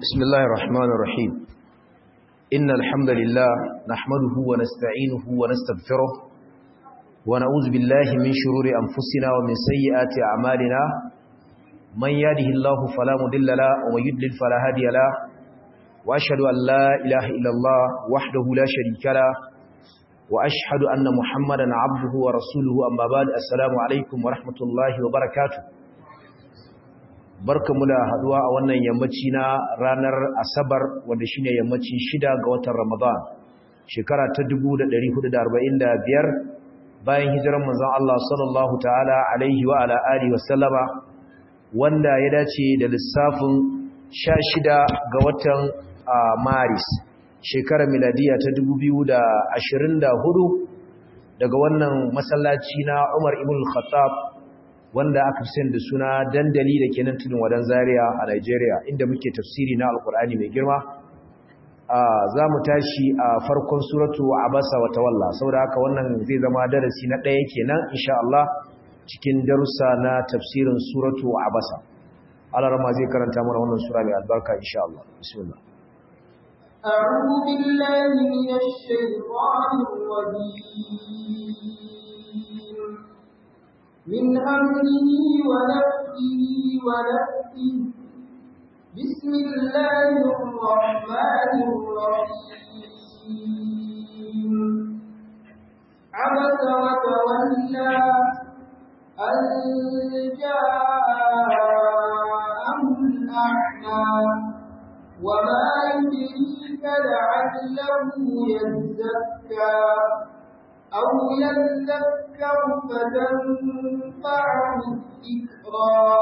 بسم الله الرحمن الرحيم إن الحمد لله نحمده ونستعينه ونستغفره ونعوذ بالله من شرور أنفسنا ومن سيئات أعمالنا من يهده الله فلا مضل له ومن يضلل فلا هادي له وأشهد أن لا إله إلا الله وحده لا شريك له وأشهد أن محمدا عبده ورسوله أما بعد السلام عليكم ورحمة الله وبركاته barkamu da haduwa a wannan yammaci na ranar asabar wanda shine yammacin shida ga watan ramadan shekara ta 1445 bayan hijiran manzon Allah sallallahu ta'ala alaihi wa ala alihi wasallama wanda ya dace da lissafin 16 ga watan maris shekarar miladiya ta 2024 daga wannan masallaci na Umar ibn al-Khattab wanda aka fi da suna dandali da ke nan tudun wadan zaria a Nigeria inda muke tafsiri na alkur'ani mai girma za mu tashi a farkon suratu abasa wa tawalla saboda haka wannan zai zama darasi na ɗaya kenan insha Allah cikin darussa na tafsirin suratu abasa alarma zai karanta mana wannan sura mai albarka insha Allah bismillah أعوذ بالله من الشيطان الرجيم من أمره ونفسه ونفسه بسم الله الرحمن الرحيم عبس وتولى أن جاءه الأعمى وما يدريك لعله يزكى أو يذكر فتنفعه الذكرى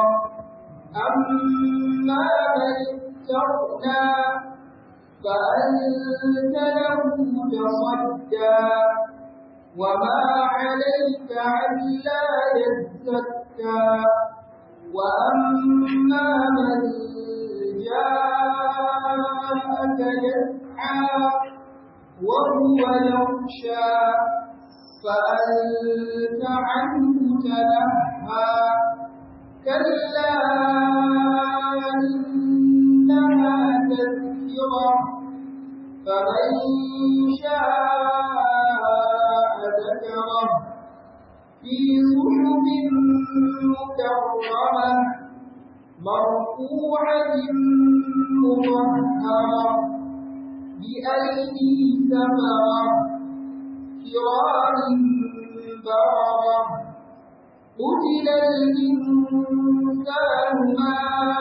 أما من استغنى فأنت له تصدى وما عليك ألا يزكى وأما من جاءك يسعى وهو يخشى فأنت عنه تلهى كلا إنها تذكرة فمن شاء ذكره في صحف مكرمة مرفوعة مطهرة بأيدي سفرة كرام بررة قتل الإنسان ما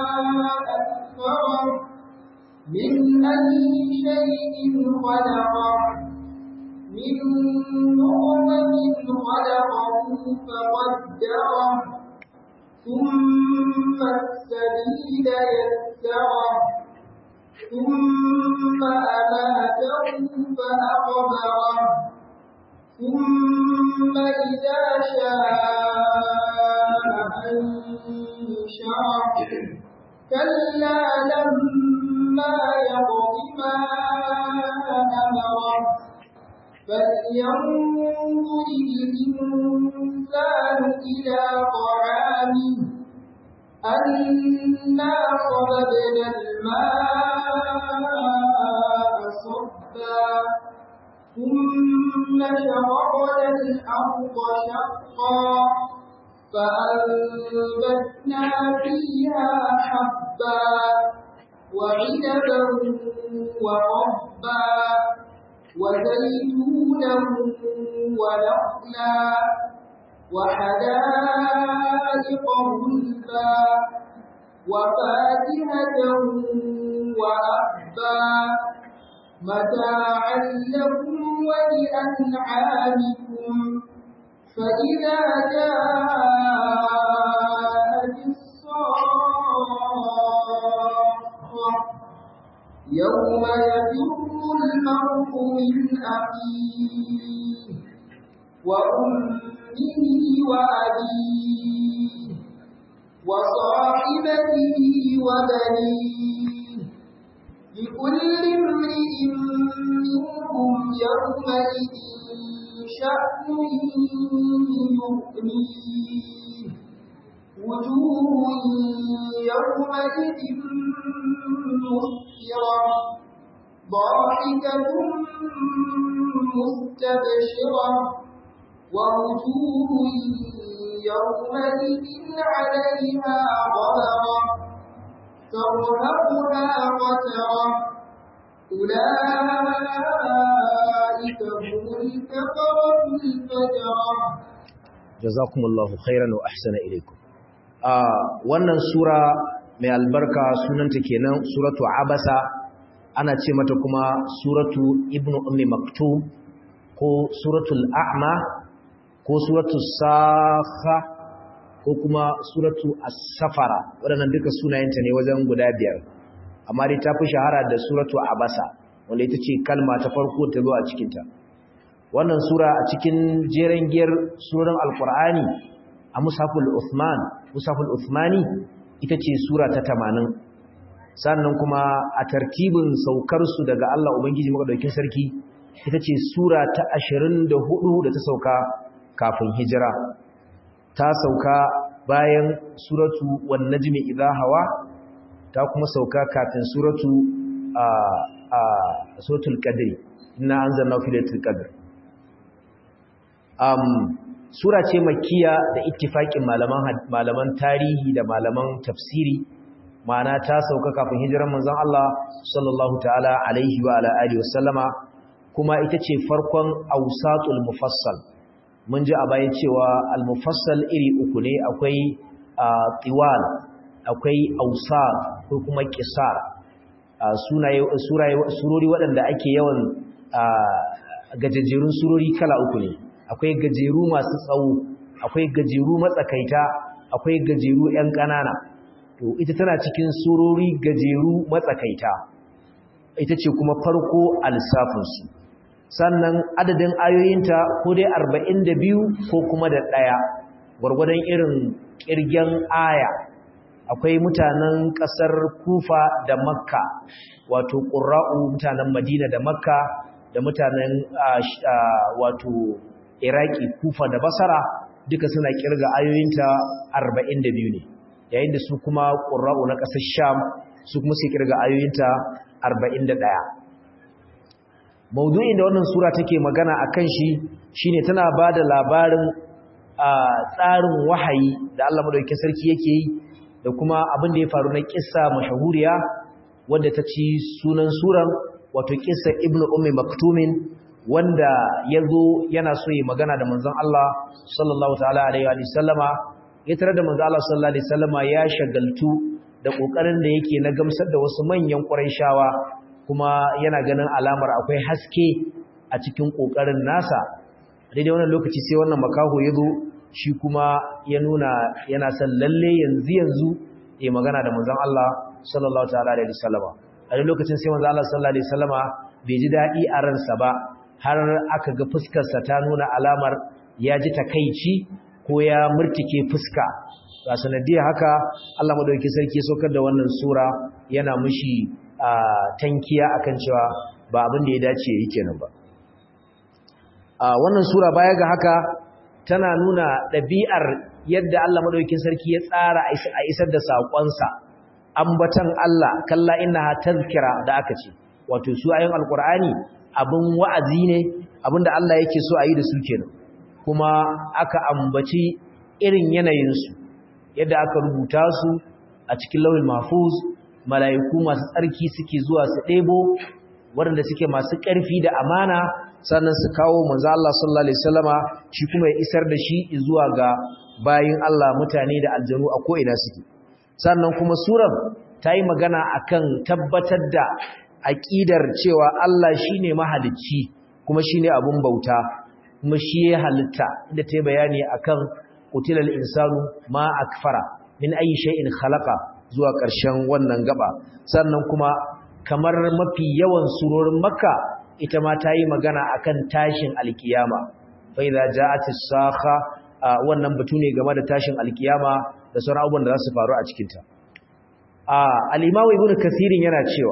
أكثره من أي شيء خلقه من نطفة خلقه فقدره ثم السبيل يسره ثم أماته فأقبره ثم إذا شاء أنشره كلا لما يقض ما أمره فلينظر الإنسان إلى طعامه أنا صببنا الماء صبا ثم شققنا الأرض شقا فأنبتنا فيها حبا وعنبا وقبا وزيتونا ونخلا وحدائق غلبا وفاكهة وأبا متاعا لكم ولأنعامكم فإذا جاءت الصاخة يوم يفر المرء من أخيه وأمه وأبيه وصاحبته وبنيه لكل امرئ منهم يومئذ شأن يغنيه وجوه يومئذ مسفرة ضاحكة مستبشرة ووجوه يومئذ عليها غبرة ترهقها قترة أولئك هم الكفرة الفجرة jazakumullahu khairan wa ahsana ilaikum a wannan sura mai albarka sunanta kenan suratu abasa ana ce mata kuma suratu ibnu ummi maktum ko suratul a'ma ko suratul sakha ko kuma suratu as-safara waɗannan duka sunayenta ne wajen guda biyar amma dai ta fi shahara da suratu abasa wanda ita ce kalma ta farko ta zo a cikinta wannan sura a cikin jeren giyar suran alkur'ani a musaful uthman musaful uthmani ita ce sura ta tamanin. sannan kuma a tartibin saukar su daga Allah ubangiji madaukakin sarki ita ce sura ta hudu da ta sauka kafin hijira ta sauka bayan suratu wan najmi idha hawa ta kuma sauka kafin suratu a a suratul qadr inna anzalna fi lailatul qadr um, sura ce makiya da ittifaƙin malaman malaman tarihi da malaman tafsiri ma'ana ta sauka kafin hijiran manzon Allah sallallahu ta'ala alaihi wa ala alihi wasallama kuma ita ce farkon awsatul mufassal mun ji a baya cewa al-mufassal iri uku ne akwai tiwal akwai awsat ko kuma qisar sunaye surori waɗanda ake yawan gajejjerun surori kala uku ne akwai gajeru masu tsawo akwai gajeru matsakaita akwai gajeru 'yan ƙanana to ita tana cikin surori gajeru matsakaita ita ce kuma farko a lissafinsu sannan adadin ayoyinta ko dai 42 ko kuma da ɗaya gwargwadon irin ƙirgen aya akwai mutanen ƙasar kufa da makka wato ƙura'u mutanen madina da makka da mutanen wato iraki kufa da basara duka suna kirga ayoyinta 42 ne yayin da su kuma ƙura'u na ƙasar sham su kuma suke kirga ayoyinta 41 maudu'in da wannan sura take magana a kan shi shine tana ba da labarin tsarin wahayi da Allah madaukakin sarki yake yi da kuma abin da ya faru na kissa mashahuriya wadda ta ci sunan suran wato kissa ibnu ummi maktumin wanda ya zo yana so yi magana da manzon Allah sallallahu ta'ala alaihi wa sallama ya tare da manzon Allah sallallahu alaihi sallama ya shagaltu da kokarin da yake na gamsar da wasu manyan Qurayshawa kuma yana ganin alamar akwai haske a cikin kokarin nasa daidai wannan lokaci sai wannan makaho ya zo shi kuma ya nuna yana son lalle yanzu yanzu ya magana da manzon Allah sallallahu ta'ala alaihi sallama a lokacin sai manzon Allah sallallahu alaihi sallama bai ji daɗi a ransa ba har aka ga fuskarsa ta nuna alamar ya ji takaici ko ya murtike fuska ga sanadiyar haka Allah madaukakin sarki saukar da wannan sura yana mushi tankiya akan cewa ba abin da ya dace yake kenan ba wannan sura baya ga haka tana nuna ɗabi'ar yadda Allah madaukakin sarki ya tsara a isar da saƙonsa ambatan Allah kalla innaha tazkira da aka ce wato su ayoyin alqur'ani abin wa'azi ne abinda Allah yake so a yi da su kenan kuma aka ambaci irin yanayinsu yadda aka rubuta su a cikin lauyin mahfuz mala'iku masu tsarki suke zuwa su ɗebo waɗanda suke masu ƙarfi da amana sannan su kawo manzo Allah sallallahu alaihi wasallama shi kuma ya isar da shi zuwa ga bayin Allah mutane da aljanu a ko'ina suke sannan kuma surar ta yi magana akan tabbatar da aƙidar cewa Allah shine mahalicci kuma shine abun bauta kuma shi ya halitta inda ta yi bayani akan qutilal insanu ma akfara min ayi shay'in khalaqa zuwa ƙarshen wannan gaba sannan kuma kamar mafi yawan surorin makka ita ma ta yi magana akan tashin alkiyama fa idza ja'atis sakha wannan batu ne game da tashin alkiyama da sauran abubuwan da za su faru a cikin ta al-imamu ibnu kasirin yana cewa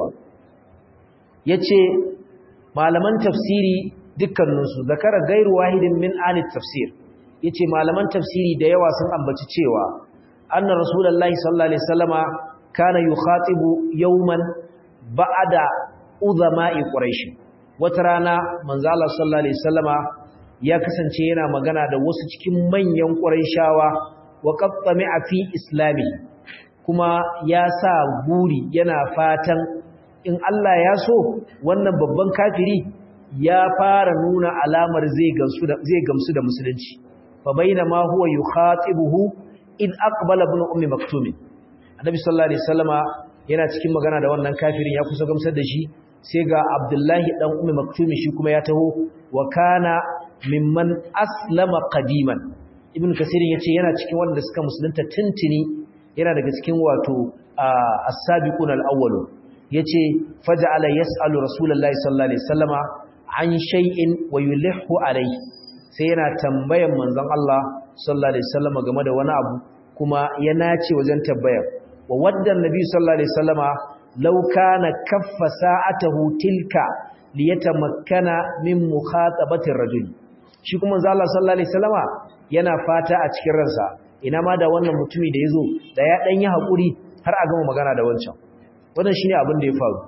yace malaman tafsiri dukkaninsu zakara gairu wahidin min ahli tafsir yace malaman tafsiri da yawa sun ambaci cewa anna rasulullahi sallallahu alaihi wasallama kana yukhatibu yawman ba'da uzama'i quraish wata rana manzo Allah sallallahu alaihi wasallama ya kasance yana magana da wasu cikin manyan quraishawa wa qattami'a fi islami kuma ya sa buri yana fatan in Allah ya so wannan babban kafiri ya fara nuna alamar zai gamsu da zai gamsu da musulunci fa bainama huwa yukhatibuhu id aqbala ibn ummi maktum annabi sallallahu alaihi wasallama yana cikin magana da wannan kafirin ya kusa gamsar da shi sai ga abdullahi dan ummi maktum shi kuma ya taho wa kana mimman aslama qadiman ibn kasirin yace yana cikin wanda suka musulunta tuntuni yana daga cikin wato as-sabiqun al-awwalun yace faja'ala yas'alu rasulullahi sallallahu alaihi wasallama an shay'in wa yulhu alayhi sai yana tambayan manzon Allah sallallahu alaihi wasallama game da wani abu kuma ya nace wajen tambayar wa wadda annabi sallallahu alaihi wasallama law kana kaffa sa'atahu tilka liyatamakkana min mukhatabati ar-rajul shi kuma manzon Allah sallallahu alaihi wasallama yana fata a cikin ransa ina ma da wannan mutumi da yazo da ya dan yi hakuri har a gama magana da wancan wannan shine abin da ya faru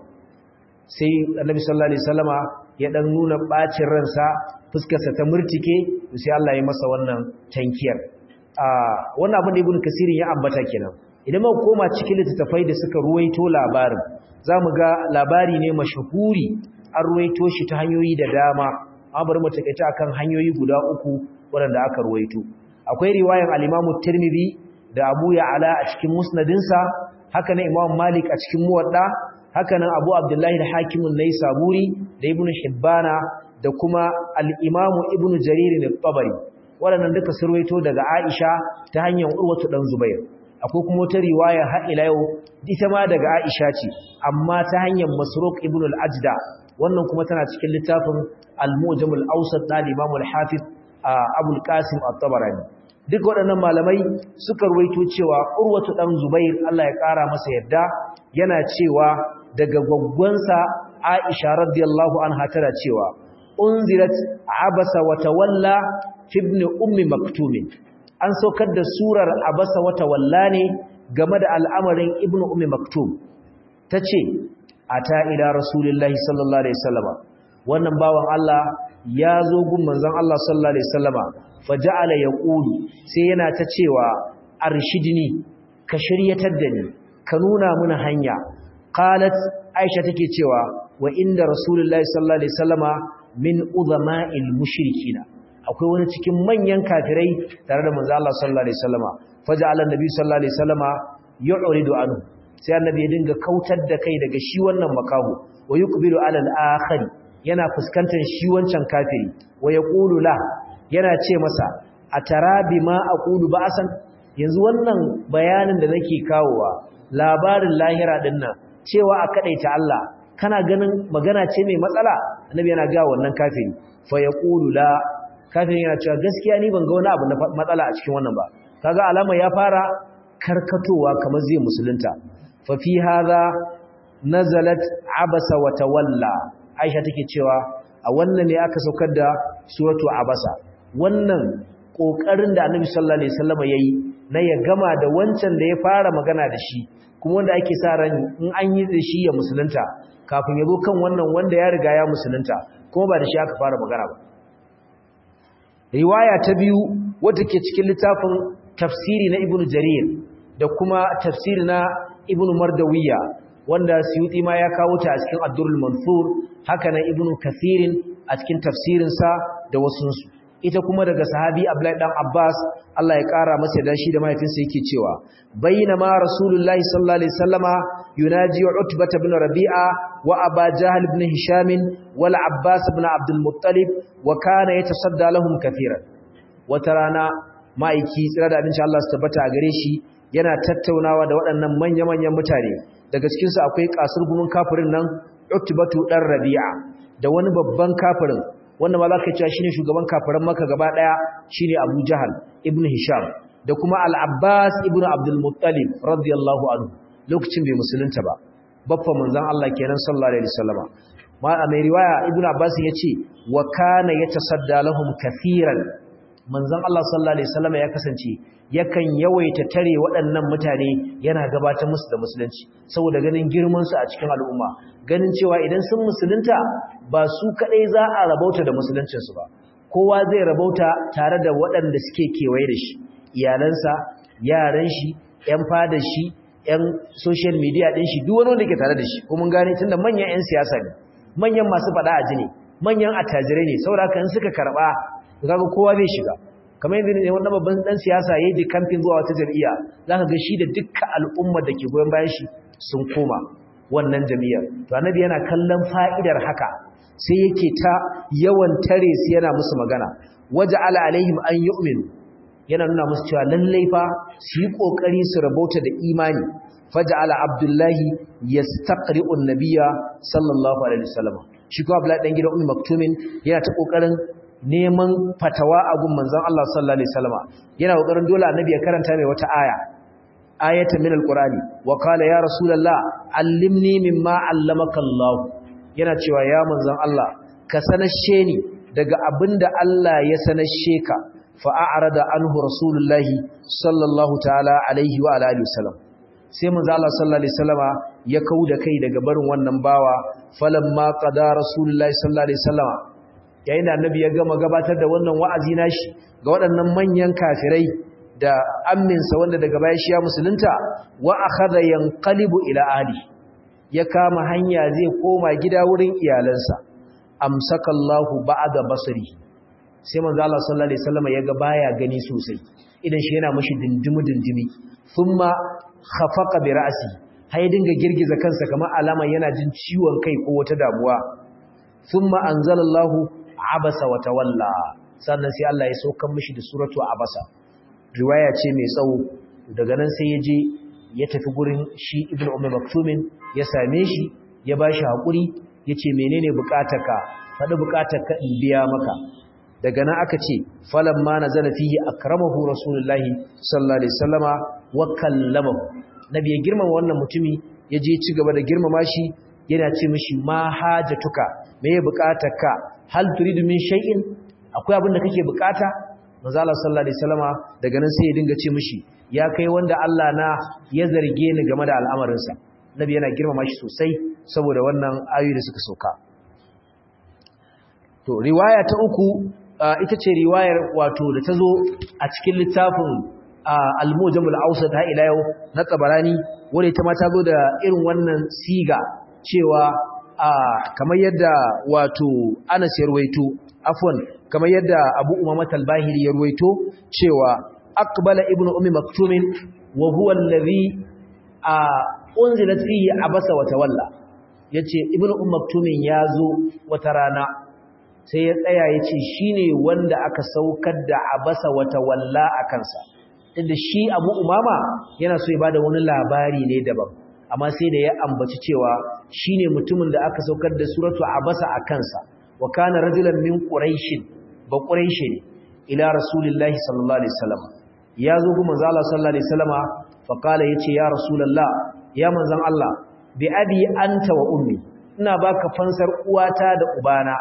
sai annabi sallallahu alaihi wasallama ya dan nuna bacin ransa fuskarsa ta murtike sai Allah ya masa wannan tankiyar a wannan abin da ibn kasirin ya ambata kenan idan muka koma cikin littattafai da suka ruwaito labarin zamu ga labari ne mashahuri an ruwaito shi ta hanyoyi da dama an bari mu takaita akan hanyoyi guda uku waɗanda aka ruwaito akwai riwayan al-Imam Tirmidhi da Abu Ya'la a cikin musnadinsa haka ne Imam Malik a cikin Muwadda haka nan Abu Abdullahi da Hakimun Naisaburi da Ibn Hibbana da kuma al-Imam Ibn Jarir al-Tabari waɗannan duka surwaito daga Aisha ta hanyar Urwatu dan Zubair akwai kuma wata riwaya har ila yau ita ma daga Aisha ce amma ta hanyar Masruq ibn al-Ajda wannan kuma tana cikin littafin Al-Mujam al-Awsat da Imam al-Hafiz Abu al-Qasim at-Tabarani duk waɗannan malamai suka ruwaito cewa Urwatu dan Zubair Allah ya ƙara masa yadda yana cewa daga gwaggwansa Aisha radiyallahu anha tana cewa unzirat abasa wa tawalla ibn ummi maktumin an saukar da surar abasa wa tawalla ne game da al'amarin ibn ummi maktum tace ata ila rasulullahi sallallahu alaihi wasallama wannan bawan Allah ya zo gun manzon Allah sallallahu alaihi wasallama faja'ala yaqulu sai yana ta cewa arshidni ka shiryatar da ni ka nuna mana hanya qalat aisha take cewa wa inda rasulullahi sallallahu alaihi wasallama min udhama'il mushrikina akwai wani cikin manyan kafirai tare da manzo Allah sallallahu alaihi wasallama faja'ala annabi sallallahu alaihi wasallama yu'ridu anhu sai annabi ya dinga kautar da kai daga shi wannan makahu wa yuqbilu ala al-akhir yana fuskantar shi wancan kafiri wa yaqulu la yana ce masa atara bima aqulu ba'san yanzu wannan bayanin da nake kawowa labarin lahira dinnan cewa a kadaita Allah kana ganin magana ce mai matsala annabi yana ga wannan kafiri fa yaqulu la kafirin yana cewa gaskiya ni ban ga wani abu na matsala a cikin wannan ba kaga alama ya fara karkatowa kamar zai musulunta fa fi hadha nazalat abasa wa tawalla aisha take cewa a wannan ne aka saukar da suratu abasa wannan kokarin da annabi sallallahu alaihi wasallam yayi na ya gama da wancan da ya fara magana da shi kuma wanda ake sa ran in an yi da shi ya musulunta kafin ya zo kan wannan wanda ya riga ya musulunta kuma ba da shi aka fara magana ba riwaya ta biyu wadda ke cikin littafin tafsiri na ibnu jarir da kuma tafsiri na ibnu mardawiya wanda suyuti ma ya kawo ta a cikin ad-durrul mansur haka nan ibnu kathirin a cikin tafsirinsa da wasunsu ita kuma daga sahabi Abdullahi dan Abbas Allah ya kara masa da shi da mahaifinsa yake cewa bainama rasulullahi sallallahu alaihi wasallama yunaji utbah ibn rabi'a wa aba jahl ibn hisham wal abbas ibn abdul muttalib wa kana yatasadda lahum kathiran wata rana ma'aiki tsira da abinci Allah su tabbata a gare shi yana tattaunawa da waɗannan manya-manyan mutane daga cikin su akwai kasur gumin kafirin nan utbatu dan rabi'a da wani babban kafirin wanda ma za ka cewa shi ne shugaban kafiran maka gaba ɗaya shi ne abu jahal ibn hisham da kuma al'abbas ibn abdulmuttalib radiyallahu anhu lokacin bai musulunta ba baffa manzan Allah kenan sallallahu alaihi wasallama ma a mai riwaya ibn abbas ya ce wa kana yatasadda lahum kathiran manzon Allah sallallahu alaihi wasallam ya kasance yakan yawaita tare waɗannan mutane yana gabatar musu da musulunci saboda ganin girman su a cikin al'umma ganin cewa idan sun musulunta ba su kadai za a rabauta da musuluncin su ba kowa zai rabauta tare da waɗanda suke kewaye da shi iyalansa yaran shi ƴan fadar shi ƴan social media ɗin shi duk wani wanda ke tare da shi ko mun gane tunda manyan ƴan siyasa ne manyan masu faɗa a ne manyan attajirai ne saboda haka in suka karɓa kaga kowa zai shiga kamar yadda ne wannan babban dan siyasa yayi da campaign zuwa wata jami'a zaka ga shi da dukkan al'ummar da ke goyon bayan shi sun koma wannan jami'ar to annabi yana kallon fa'idar haka sai yake ta yawan tare su yana musu magana waja'ala alaihim an yu'minu yana nuna musu cewa lallai fa su yi kokari su rabauta da imani faja'ala abdullahi yastaqri'u an-nabiyya sallallahu alaihi wasallam shi ko abdullahi dan gidan ummi maktumin yana ta kokarin neman fatawa a gun manzon Allah sallallahu alaihi wasallam yana kokarin dole annabi ya karanta mai wata aya ayata min alqurani wa qala ya rasulullah allimni mimma allamaka Allah yana cewa ya manzon Allah ka sanashe ni daga abinda Allah ya sanashe ka fa a'rada anhu rasulullahi sallallahu ta'ala alaihi wa alihi wasallam sai manzo Allah sallallahu alaihi wasallama ya kauda kai daga barin wannan bawa falamma qada rasulullahi sallallahu alaihi wasallama yayin da annabi ya gama gabatar da wannan wa'azi nashi ga waɗannan manyan kafirai da amminsa wanda daga baya shi ya musulunta wa akhadha yanqalibu ila ahli ya kama hanya zai koma gida wurin iyalansa amsakallahu ba'da basri sai manzo Allah sallallahu alaihi wasallam ya ga baya gani sosai idan shi yana mashi dindimi dindimi thumma khafaqa bi ra'si hay dinga girgiza kansa kamar alama yana jin ciwon kai ko wata damuwa thumma anzalallahu abasa wa tawalla sannan sai Allah ya saukar mishi da suratu abasa riwaya ce mai tsawo daga nan sai ya je ya tafi gurin shi ibnu ummi maktumin ya same shi ya bashi hakuri yace menene bukatarka faɗi bukatarka in biya maka daga nan aka ce falamma nazala fihi akramahu rasulullahi sallallahu alaihi wasallama wa kallamahu nabi ya girmama wannan mutumi ya je ci gaba da girmama shi yana ce mishi ma hajatuka me ya bukatarka hal turidu min shay'in akwai abin da kake bukata manzo Allah sallallahu alaihi wasallama daga nan sai ya dinga ce mishi ya kai wanda Allah na ya zarge ni game da al'amarinsa nabi yana girmama shi sosai saboda wannan ayoyi da suka sauka to riwaya ta uku ita ce riwayar wato da ta zo a cikin littafin al-mujamul awsat ha ila yau na tabarani wanda ita ma ta zo da irin wannan siga cewa kamar yadda wato Anas ya ruwaito afwan kamar yadda Abu Umama al-Bahili ya ruwaito cewa aqbala ibnu ummi maktumin wa huwa alladhi unzilat fihi abasa wa tawalla yace ibnu ummi maktumin yazo wata rana sai ya tsaya yace shine wanda aka saukar da abasa wa tawalla akansa inda shi Abu Umama yana so ya bada wani labari ne daban amma sai da ya ambaci cewa shine mutumin da aka saukar da suratu abasa akansa wa kana rajulan min quraish ba quraish ne ila rasulillahi sallallahu alaihi wasallam ya zo ga manzo Allah sallallahu alaihi wasallama fa kala yace ya rasulullah ya manzon Allah bi abi anta wa ummi ina baka fansar uwata da ubana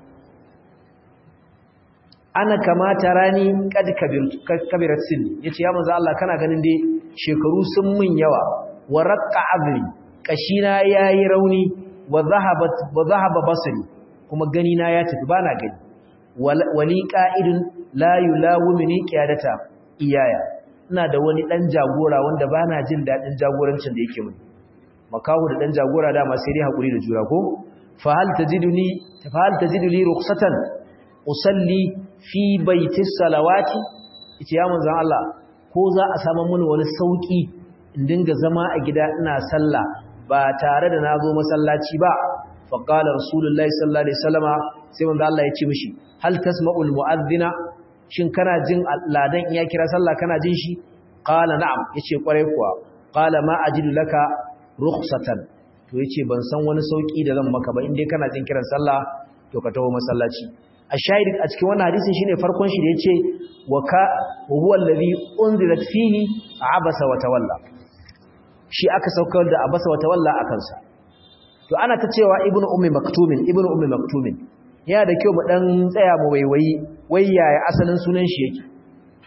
ana kamata rani kad kabirat sinni yace ya manzo Allah kana ganin dai shekaru sun mun yawa wa raqqa azri kashina yayi rauni wa zahabat wa zahaba basri kuma gani na ya tafi bana gani wali qa'idun la yulawimni qiyadata iyaya ina da wani dan jagora wanda bana jin dadin jagorancin da yake mini makahu da dan jagora dama sai dai hakuri da jura ko fa hal tajiduni fa hal tajiduni rukhsatan usalli fi baiti salawati ita ya manzon Allah ko za a samu mini wani sauki in dinga zama a gida ina sallah ba tare da nazo masallaci ba fa qala rasulullahi sallallahu alaihi wasallama sai manzon Allah ya ce mishi hal tasma'ul mu'adhdhina shin kana jin ladan in ya kira sallah kana jin shi qala na'am yace kwarai kuwa qala ma ajidu laka rukhsatan to yace ban san wani sauki da zan maka ba in dai kana jin kiran sallah to ka tawo masallaci ashahid a cikin wannan hadisin shine farkon shi da yace wa ka huwa allazi unzilat fihi abasa wa tawalla shi aka saukar da abasa wa tawalla akan sa to ana ta cewa ibnu ummi maktumin ibnu ummi maktumin yana da kyau mu dan tsaya mu waiwayi wai yaya asalin sunan shi yake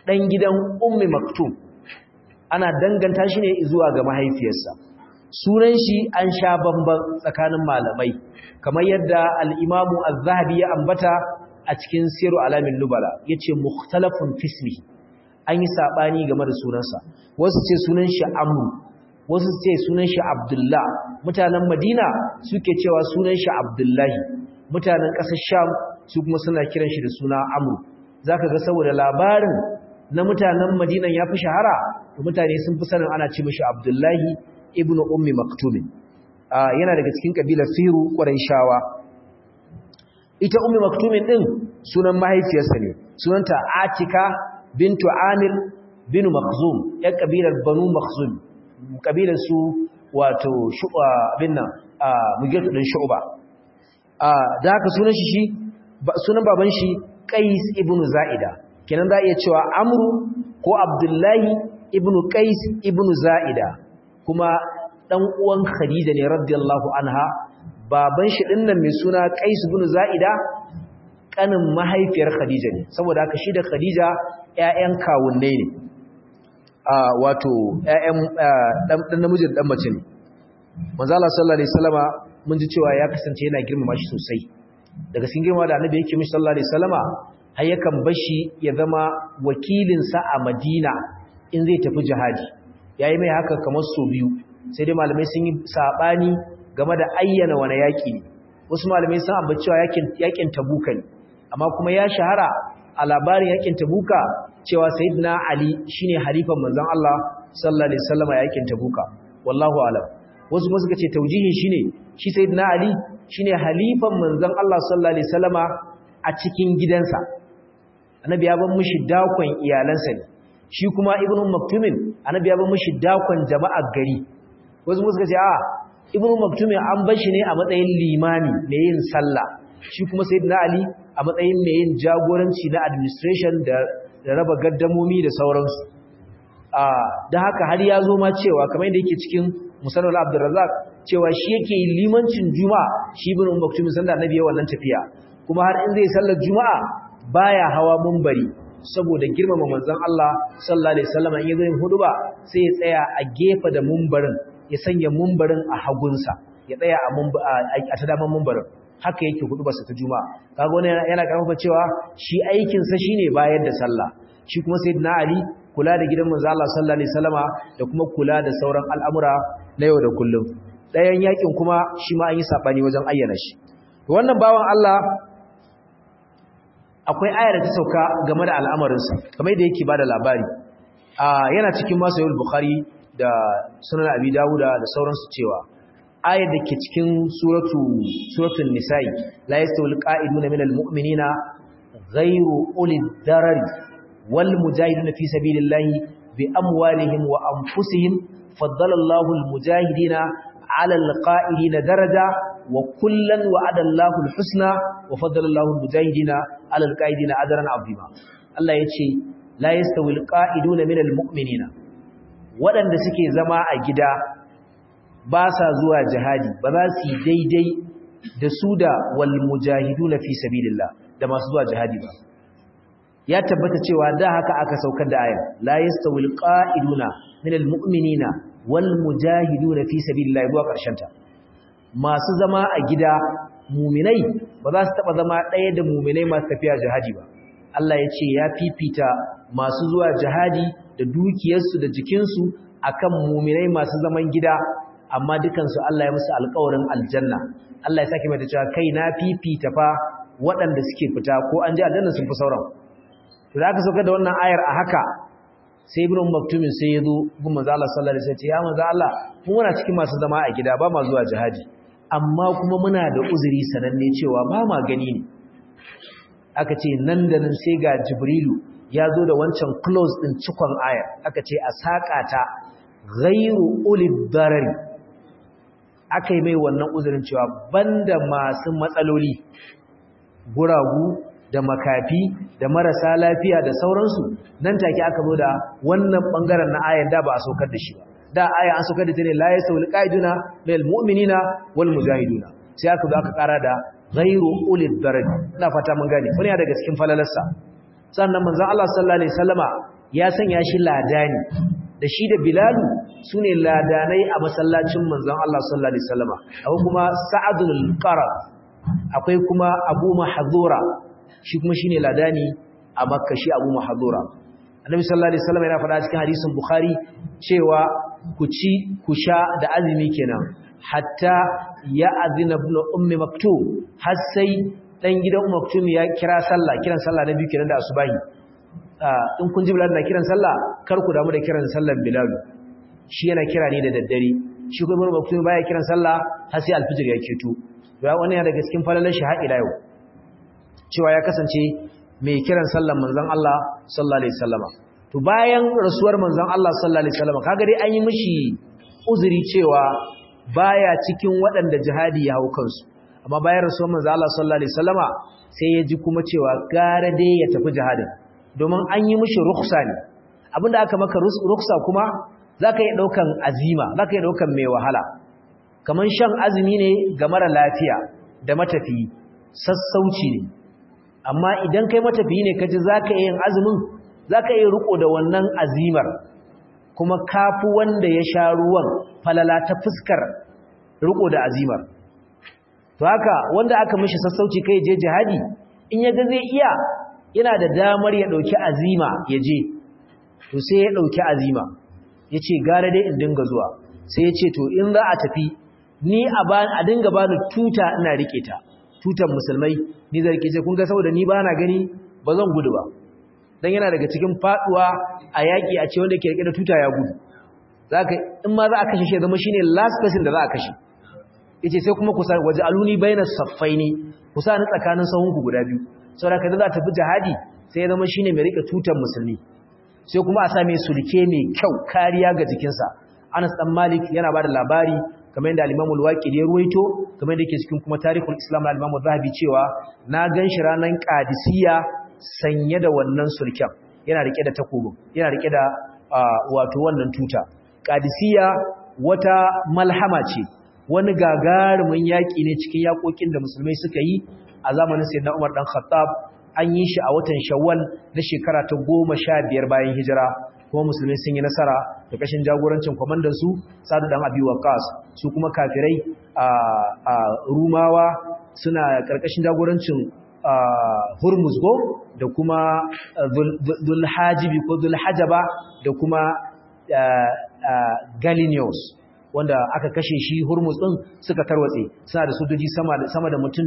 dan gidan ummi maktum ana danganta shi ne zuwa ga mahaifiyarsa sunan shi an sha bamban tsakanin malamai kamar yadda al-imamu az-zahabi ya ambata a cikin siru alamin nubala yace mukhtalafun fismi an yi sabani game da sunansa wasu ce sunan shi amru wasu ce sunan shi abdullah mutanen madina suke cewa sunan shi abdullahi mutanen ƙasar sham su kuma suna kiran shi da suna amru zaka ga saboda labarin na mutanen madinan ya fi shahara mutane sun fi sanin ana ce mashi abdullahi ibnu ummi maktumin yana daga cikin kabilar firu shawa. ita ummi maktumin din sunan mahaifiyarsa ne sunanta atika bintu amir bin makhzum yan kabilar banu makhzum kabilar su wato shuba bin nan mugirtu din shuba da haka sunan shi shi sunan baban shi qais ibnu zaida kenan za iya cewa amru ko abdullahi ibnu qais ibnu zaida kuma dan uwan khadija ne radiyallahu anha baban shi dinnan mai suna qais ibnu zaida kanin mahaifiyar khadija ne saboda haka shi da khadija ƴaƴan kawunnai ne a wato ƴaƴan dan dan namijin dan mace ne manzo Allah sallallahu alaihi wasallama mun ji cewa ya kasance yana girmama shi sosai daga cikin girma da annabi yake mishi sallallahu alaihi wasallama har yakan bashi ya zama wakilinsa a Madina in zai tafi jihadi yayi mai haka kamar so biyu sai dai malamai sun yi sabani game da ayyana wani yaki ne wasu malamai sun ambaci cewa yakin yakin Tabuka ne amma kuma ya shahara a labarin yakin Tabuka cewa sayyidina Ali shine halifan manzon Allah sallallahu alaihi wasallama yakin Tabuka wallahu a'lam wasu kuma suka ce taujihin shine shi sayyidina Ali shine halifan manzon Allah sallallahu alaihi wasallama a cikin gidansa annabi ya bar mishi dakon iyalansa ne shi kuma ibnu maktumin annabi ya bar mishi dakon jama'ar gari wasu suka ce a ibnu maktumin an bar shi ne a matsayin limami mai yin sallah shi kuma sayyidina ali a matsayin mai yin jagoranci na administration da da raba gaddamomi da sauransu a dan haka har ya zo ma cewa kamar yadda yake cikin musannad abdurrazzaq cewa shi yake yin limancin juma'a shi ibnu maktumin sanda annabi ya wannan tafiya kuma har in zai sallar juma'a baya hawa munbari saboda girmama manzon Allah sallallahu alaihi wasallam in yayin huduba sai ya tsaya a gefe da munbarin ya sanya munbarin a hagunsa ya tsaya a a ta daman munbarin haka yake huduba sa ta juma'a kaga wannan yana karfafa cewa shi aikin sa shine bayar da sallah shi kuma sayyidina ali kula da gidan manzon Allah sallallahu alaihi wasallama da kuma kula da sauran al'amura na yau da kullum ɗayan yakin kuma shi ma an yi sabani wajen ayyana shi wannan bawan Allah akwai ayar da ta sauka game da al'amarinsa kamar da yake ba da labari yana cikin masu yau bukhari da sunan abi dawuda da sauransu cewa ayar da ke cikin suratun nisa'i la yastawil qa'iduna minal mu'minina ghayru ulil darari wal mujahiduna fi sabilillahi bi amwalihim wa anfusihim faddala Allahu al mujahidina 'ala al qa'idina daraja wa kullan wa'ada Allahu al-husna wa faddala Allahu al-mujahidina 'ala al-qa'idina ajran 'azima Allah yace la yastawi al-qa'iduna min al-mu'minina wadanda suke zama a gida ba sa zuwa jihadi ba za su yi daidai da su da wal mujahiduna fi sabilillah da masu zuwa jihadi ba ya tabbata cewa da haka aka saukar da ayar la yastawi al-qa'iduna min al-mu'minina wal mujahiduna fi sabilillah zuwa karshen ta masu zama a gida muminai ba za su taba zama ɗaya da muminai masu tafiya jihadi ba Allah ya ce ya fifita masu zuwa jihadi da dukiyarsu da jikinsu akan muminai masu zaman gida amma dukansu Allah ya musu alƙawarin aljanna Allah ya sake mai cewa kai na fifita fa waɗanda suke fita ko an ji aljanna sun fi sauran to da aka sauka da wannan ayar a haka sai ibn maktumin sai ya zo gun manzo Allah sallallahu alaihi wasallam ya manzo Allah mu muna cikin masu zama a gida ba ma zuwa jihadi amma kuma muna da uzuri sananne cewa ba ma gani ne aka ce nan da nan sai ga jibrilu ya zo da wancan close din cikon ayar aka ce a saƙa ta ghairu ulid darari aka yi mai wannan uzurin cewa banda masu matsaloli guragu da makafi da marasa lafiya da sauransu nan take aka zo da wannan bangaren na ayar da ba a saukar da shi ba da aya an saukar da ta ne la yasawul qaiduna lil mu'minina wal mujahiduna sai aka zo aka kara da ghairu ulil daraj ina fata mun gane wani daga cikin falalarsa sannan manzon Allah sallallahu alaihi wasallama ya sanya shi ladani da shi da bilalu sune ladanai a masallacin manzon Allah sallallahu alaihi wasallama akwai kuma sa'adul qarab akwai kuma abu mahdura shi kuma shine ladani a makka shi abu mahdura annabi sallallahu alaihi wasallam yana faɗa cikin hadisin bukhari cewa ku ci ku sha da azumi kenan hatta ya azina ibn ummi maktum har sai dan gidan ummi maktum ya kira sallah kiran sallah na biyu kenan da asubahi in kun ji bilal na kiran sallah kar ku damu da kiran sallar bilal shi yana kira ne da daddare shi kuma ibn maktum baya kiran sallah har sai alfijir ya keto ya wannan yana daga cikin falalar shi har ila yau cewa ya kasance mai kiran sallan manzon Allah sallallahu alaihi wasallama to bayan rasuwar manzon Allah sallallahu alaihi wasallama kaga dai an yi mishi uzuri cewa baya cikin waɗanda jihadi ya hau kansu amma bayan rasuwar manzon Allah sallallahu alaihi wasallama sai ya ji kuma cewa gara dai ya tafi jihadin domin an yi mishi rukhsa ne abinda aka maka rukhsa kuma zaka yi daukan azima zaka yi daukan mai wahala kaman shan azumi ne ga mara lafiya da matafiyi sassauci ne amma idan kai matafiyi ne kaji zaka yin azumin zaka yi riko da wannan azimar kuma kafu wanda ya sha ruwan falala ta fuskar riko da azimar to haka wanda aka mishi sassauci kai je jihadi in yaga zai iya yana da damar ya dauki azima ya je to sai ya dauki azima yace gara dai in dinga zuwa sai ya ce to in za a tafi ni a dinga bani tuta ina rike ta tutan musulmai ni zai rike ce kun ga saboda ni ba na gani ba zan gudu ba dan yana daga cikin faduwa a yaki a ce wanda ke rike da tuta ya gudu zaka in ma za a kashe shi zama shine last person da za a kashe yace sai kuma ku sa waje aluni baina saffaini ku sa ni tsakanin sahun ku guda biyu saboda kada za ta fi jihadi sai ya zama shine mai rike tutan musulmi sai kuma a sa mai sulke mai kyau kariya ga jikinsa Anas dan Malik yana bada labari kamar yadda al-Imam al-Waqidi ya ruwaito kamar yadda yake cikin kuma Tarikhul Islam na al-Imam Zahabi cewa na ganshi ranan Qadisiyya sanye da wannan sulken yana rike da takobin yana rike da wato wannan tuta Qadisiyya wata malhama ce wani gagarumin yaki ne cikin yakokin da musulmai suka yi a zamanin Sayyidina Umar dan Khattab an yi shi a watan Shawwal na shekara ta 15 bayan hijira kuma musulmi sun yi nasara da kashin jagorancin kwamandan su sadu dan abi waqas su kuma kafirai a rumawa suna karkashin jagorancin hurmuzgo da kuma zulhajibi ko zulhajaba da kuma galinius wanda aka kashe shi hurmus din suka tarwatse suna da sojoji sama da sama da mutum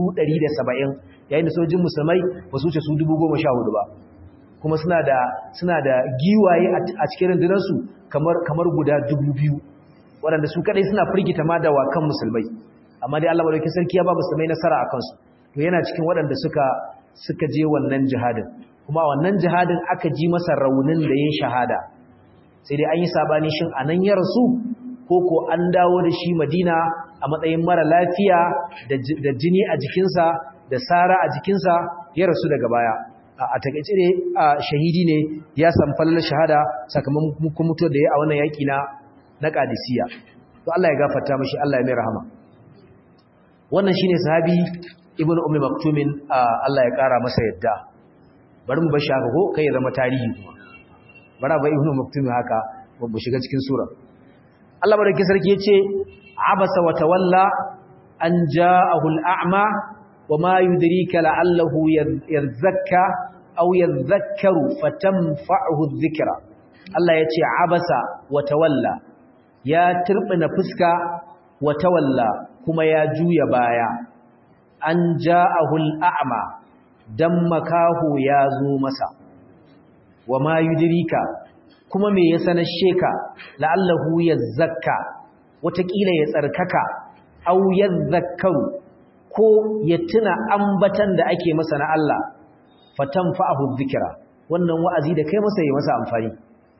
170 yayin da sojojin musulmai ba su wuce su 11400 ba kuma suna da suna da giwaye a cikin rundunarsu kamar kamar guda 2000 waɗanda su kadai suna firgita ma da wakan musulmai amma dai Allah madaukakin sarki ya ba musulmai nasara akan su to yana cikin waɗanda suka suka je wannan jihadin kuma wannan jihadin aka ji masa raunin da yin shahada sai dai an yi sabani shin anan ya rasu ko ko an dawo da shi Madina a matsayin mara lafiya da jini a jikinsa da sara a jikinsa ya rasu daga baya a takaice ne shahidi ne ya san fallar shahada sakamakon mutuwar da ya a wannan yaki na na Qadisiyya to Allah ya gafarta mishi Allah ya mai rahama wannan shine sahabi Ibn Ummi Maktumin Allah ya kara masa yadda bari mu bashi haka ko kai ya zama tarihi kuma bara ba Ibn Maktumin haka mu shiga cikin sura Allah barke sarki yace abasa wa tawalla an ja'ahu al-a'ma وما يدريك لعله يذكى أو يذكر فتنفعه الذكرى الله يتي عبس وتولى يا تربنا فسكا وتولى كما يا جوي بايا أن جاءه الأعمى دمكاه يا زو مسا وما يدريك كما مي يسن الشيكا لعله يذكى وتكيل يتركك أو يذكر ko ya tuna ambatan da ake masa na Allah fatan fa'ahu dhikra wannan wa'azi da kai masa yi masa amfani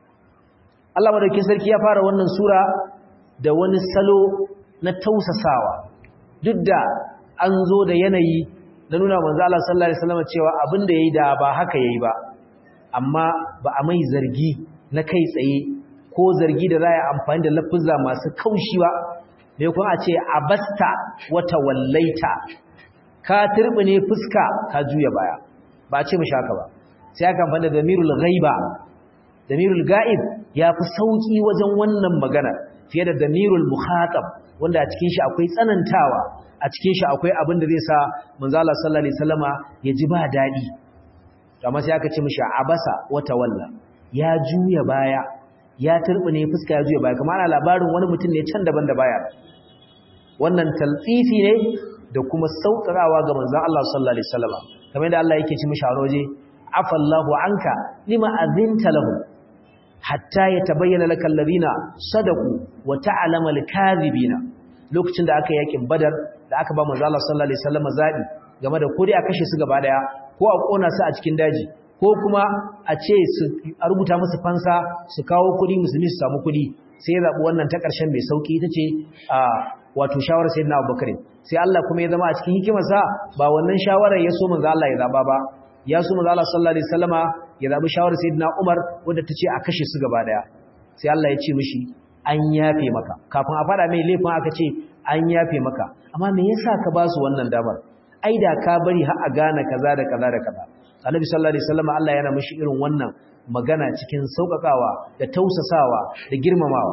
Allah madaukakin sarki ya fara wannan sura da wani salo na tausasawa duk da an zo da yanayi na nuna manzo Allah sallallahu alaihi wasallam cewa abin da yayi da ba haka yayi ba amma ba a mai zargi na kai tsaye ko zargi da za a amfani da lafuzza masu kaushi ba mai kuma a ce abasta wata wallaita ka ne fuska ka juya baya ba ce mishi haka ba sai aka amfani da zamirul ghaiba damirul ga'ib ya fi sauki wajen wannan magana fiye da damirul mukhatab wanda a cikin shi akwai tsanantawa a cikin shi akwai abin da zai sa manzo Allah sallallahu alaihi wasallama ya ji ba dadi amma sai aka ce mishi abasa wa tawalla ya juya baya ya turbine fuska ya juya baya kamar ana labarin wani mutum ne can daban da baya wannan talfifi ne da kuma saukarawa ga manzon Allah sallallahu alaihi wasallama kamar da Allah yake ci mishi a roje afallahu anka lima azinta lahu hatta yatabayyana lakal ladina sadaku wa ta'lama al-kadhibina lokacin da aka yakin badar da aka ba manzo Allah sallallahu alaihi wasallam zabi game da kodi a kashe su gaba daya ko a kona su a cikin daji ko kuma a ce su a rubuta musu fansa su kawo kudi musulmi su samu kudi sai ya zabi wannan ta karshen mai sauki ita ce a wato shawarar sayyidina Abubakar sai Allah kuma ya zama a cikin hikimarsa ba wannan shawarar ya so manzo Allah ya zaba ba ya so manzo Allah sallallahu alaihi wasallama ya zabi shawarar sayyidina Umar wanda tace a kashe su gaba daya sai Allah ya ce mishi an yafe maka kafin a fada mai laifin aka ce an yafe maka amma me yasa ka ba su wannan damar ai da ka bari har a gane kaza da kaza da kaza Annabi sallallahu alaihi wasallama Allah yana mishi irin wannan magana cikin saukakawa da tausasawa da girmamawa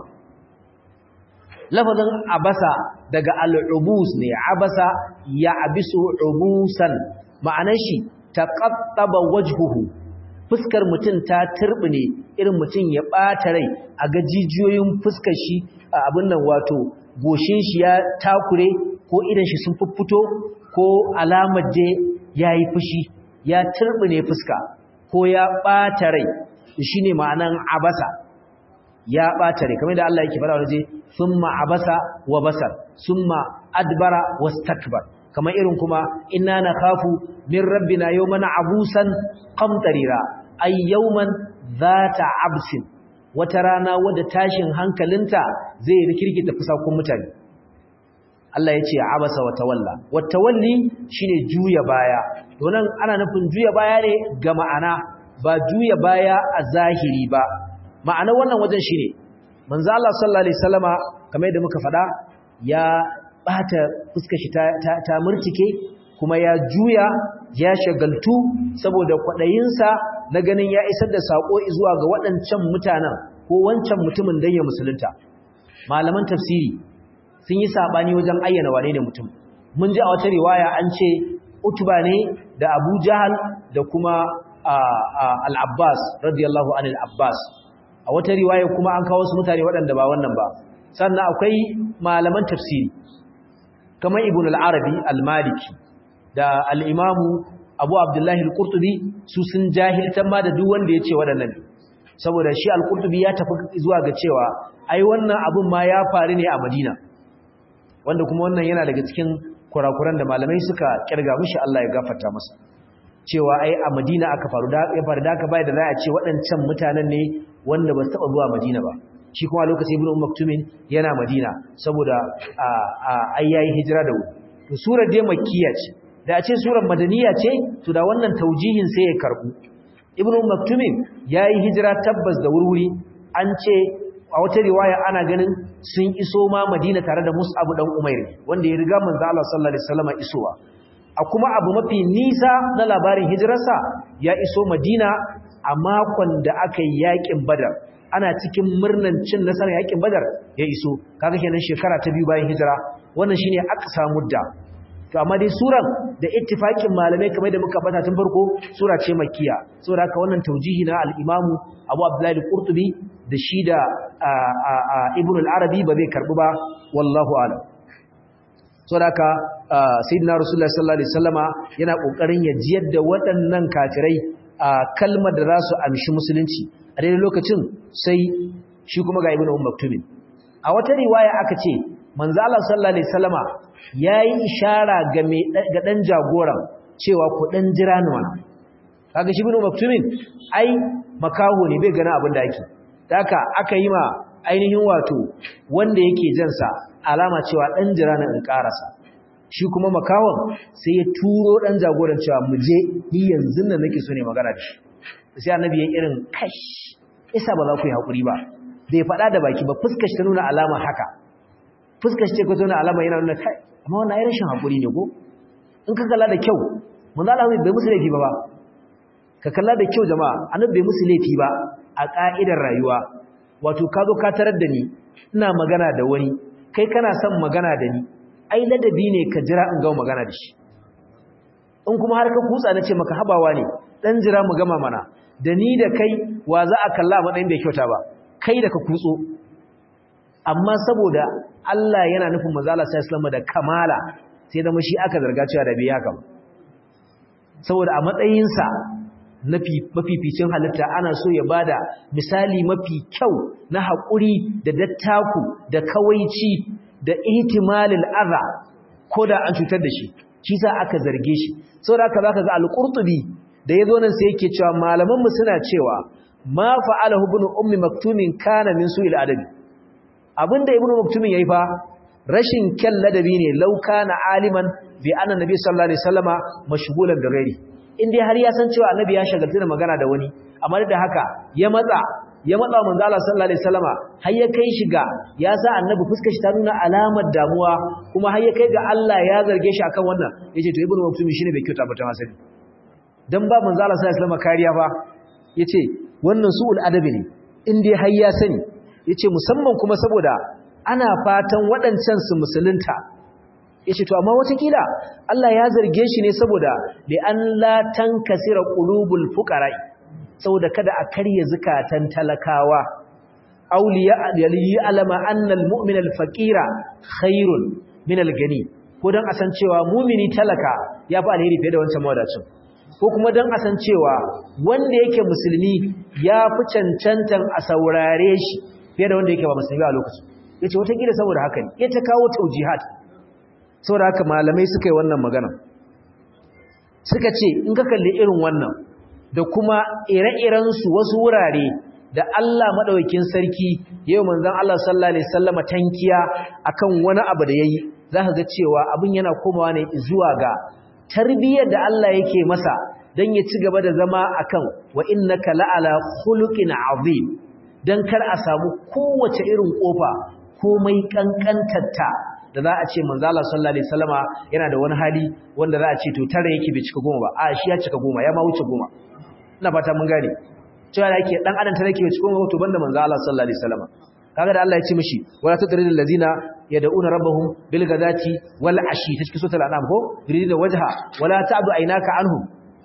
lafazin abasa daga al'ubus ne abasa ya abisu ubusan ma'anar shi taqattaba wajhuhu fuskar mutum ta turbine irin mutum ya bata rai a ga jijiyoyin fuskar shi a abin nan wato goshin shi ya takure ko idan shi sun fuffuto ko alamar je yayi fushi ya turbine fuska ko ya bata rai shine ma'anan abasa ya ɓata rai kamar da Allah yake fara waje summa abasa wa basar summa adbara wastakbar kamar irin kuma inna nakhafu min rabbina yawman abusan qamtarira ay yawman zata absin wata rana wadda tashin hankalinta zai rikirkita fusakun mutane Allah ya ce abasa wa tawalla wa tawalli shine juya baya to nan ana nufin juya baya ne ga ma'ana ba juya baya a zahiri ba ma'ana wannan wajen shine manzo Allah sallallahu alaihi wasallama kamar yadda muka faɗa ya bata fuskar shi ta, ta, murtike kuma ya juya ya shagaltu saboda kwaɗayinsa na ganin ya isar da sako zuwa ga waɗancan mutanen ko wancan mutumin dan ya musulunta malaman tafsiri sun yi sabani wajen ayyana wane ne mutum mun ji a wata riwaya an ce utba ne da abu jahal da kuma al-abbas radiyallahu anil abbas a wata riwaya kuma an kawo su mutane waɗanda ba wannan ba sannan akwai malaman tafsiri kamar ibn al-arabi al-maliki da al-imamu abu abdullahi al-qurtubi su sun jahiltan ma da duk wanda ya ce waɗannan saboda shi al-qurtubi ya tafi zuwa ga cewa ai wannan abun ma ya faru ne a madina wanda kuma wannan yana daga cikin kurakuran da malamai suka kirga mishi Allah ya gafarta masa cewa ai a madina aka faru da ya faru da aka bai da za a ce waɗancan mutanen ne wanda ba su taɓa zuwa madina ba shi kuma lokacin ibn maktumin yana madina saboda ai yayi hijira da wuri to surar dai makkiya ce da a ce surar madaniya ce to da wannan taujihin sai ya karbu ibn maktumin yayi hijira tabbas da wurwuri an ce a wata riwaya ana ganin sun iso ma madina tare da mus'ab dan umair wanda ya riga manzo Allah sallallahu alaihi wasallam isowa a kuma abu mafi nisa na labarin hijirarsa ya iso madina a makon da aka yi yakin badar ana cikin murnan cin nasarar yakin badar ya iso kaga kenan shekara ta biyu bayan hijira wannan shine aqsa mudda to amma dai suran da ittifakin malamai kamar da muka bata tun farko sura ce makkiya saboda haka wannan taujihi na al-imamu Abu Abdullah al-Qurtubi da shi da Ibn al-Arabi ba zai karbu ba wallahu a'lam saboda haka sayyidina Rasulullah sallallahu alaihi wasallama yana kokarin ya jiyar da waɗannan kafirai kalmar da za su amshi musulunci a daidai lokacin sai shi kuma ga Ibn Maktumin a wata riwaya aka ce manzo Allah sallallahu alaihi wasallama yayi ishara ga me ga dan jagoran cewa ku dan jira ni wannan kaga shi ibn maktumin ai makaho ne bai gana abin da yake haka aka yi ma ainihin wato wanda yake jan sa alama cewa dan jira ni in karasa shi kuma makawon sai ya turo dan jagoran cewa mu je ni yanzu nan nake so ne magana da shi sai annabi ya irin kash isa ba za ku yi hakuri ba bai faɗa da baki ba fuskar shi ta nuna alama haka fuskar shi ce ko tona alama yana nuna kai amma wannan ai rashin hakuri ne ko in ka kalla da kyau manzo Allah bai musu laifi ba ba ka kalla da kyau jama'a annabi bai musu laifi ba a ka'idar rayuwa wato ka zo ka tarar da ni ina magana da wani kai kana son magana da ni ai ladabi ne ka jira in gama magana da shi in kuma har ka kutsa na ce maka habawa ne dan jira mu gama mana da ni da kai wa za a kalla matsayin bai kyauta ba kai da ka kutso amma saboda Allah yana nufin manzala sai islamu da kamala sai da shi aka zarga cewa da bai haka saboda a matsayinsa mafificin halitta ana so ya bada misali mafi kyau na haƙuri da dattaku da kawaici da ihtimalil adha ko da an cutar da shi shi sa aka zarge shi saboda haka zaka ga al-qurtubi da yazo nan sai yake cewa malaman mu suna cewa ma fa'alahu ibn ummi maktumin kana min su'il adabi abinda ibn maktumin yayi fa rashin kyan ladabi ne law kana aliman bi anna nabi sallallahu alaihi wasallama mashghulan da ghairi indai har ya san cewa annabi ya shagaltu da magana da wani amma da haka ya matsa ya matsa manzo Allah sallallahu alaihi wasallama har ya kai shi ga ya sa annabi fuskar shi ta nuna alamar damuwa kuma har ya kai ga Allah ya zarge shi akan wannan yace to ibnu maktum shine bai kyauta ba ta masali dan ba manzo Allah sallallahu alaihi wasallama kariya ba yace wannan su'ul adabi ne in dai har ya sani yace musamman kuma saboda ana fatan waɗancan su musulunta yace to amma watakila Allah ya zarge shi ne saboda li an la tankasira qulubul fuqara'i saboda kada a karye zukatan talakawa auliya alama annal mu'min al-faqira khairun min al-gani ko dan asan cewa mu'mini talaka yafi alheri fiye da wancan mawadacin ko kuma dan asan cewa wanda yake musulmi yafi cancantan a saurare shi fiye da wanda yake ba musulmi a lokacin yace wata kila saboda haka ne ya ta kawo taujihat saboda haka malamai suka yi wannan magana suka ce in ka kalli irin wannan da kuma ire-irensu wasu wurare da Allah maɗaukin sarki yau manzan Allah sallallahu Alaihi sallama tankiya akan wani abu da ya yi za ka ga cewa abin yana komawa ne zuwa ga tarbiyyar da Allah yake masa don ya ci gaba da zama akan wa innaka la'ala khuluqin azim don kar a samu kowace irin kofa komai kankantarta da za a ce manzo Allah sallallahu alaihi wasallama yana da wani hali wanda za a ce to tare yake bai cika goma ba a shi ya cika goma ya ma wuce goma ina fata mun gane cewa da yake dan adam tare yake bai cika goma to banda manzo Allah sallallahu alaihi wasallama kaga da Allah ya ce mishi wala tadridul ladina yad'una rabbahum bil ghadati wal ashi ta cikin suratul an'am ko yuriduna wajha wala ta'du aynaka anhum